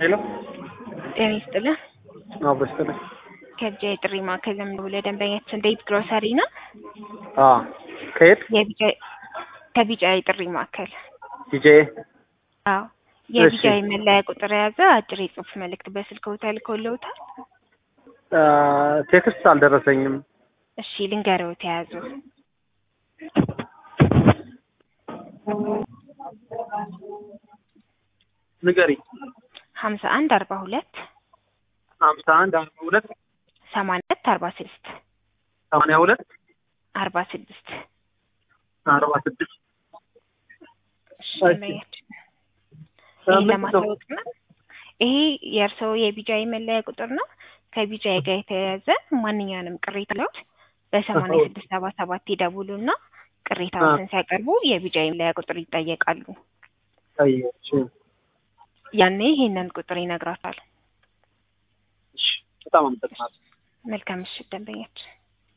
ሄሎ ጤና ይስጥልን። አዎ በስተቀር ከቢጫ የጥሪ ማዕከል ለምንደውል ለደንበኛችን ዴት ግሮሰሪ ነው። አዎ ከየት የቢጫ ከቢጫ የጥሪ ማዕከል ዲጄ አዎ የቢጫ እሺ። የመለያ ቁጥር የያዘ አጭር የጽሁፍ መልእክት በስልክዎ ተልኮልዎታል? ቴክስት አልደረሰኝም። እሺ ልንገርዎት የያዙ ንገሪ ሀምሳ አንድ አርባ ሁለት ሀምሳ አንድ አርባ ሁለት ሰማንያ ሁለት አርባ ስድስት ሰማንያ ሁለት አርባ ስድስት አርባ ስድስት እሺ እሺ። ደንበኛችን እ ይህ ምንድን ነው? ለማሳወቅ ነው። ይሄ የእርስዎ የቢጃይ መለያ ቁጥር ነው። ከቢጃይ ጋር የተያያዘ ማንኛውንም ቅሬታ ለውት በሰማንያ አዎ። ስድስት ሰባ ሰባት ይደውሉና ቅሬታዎትን ሲያቀርቡ የቢጃይ መለያ ቁጥር ይጠየቃሉ። አየች። ያኔ ይሄንን ቁጥር ይነግራታል። እሺ፣ በጣም አመሰግናለሁ። መልካም ምሽት ደንበኛችን።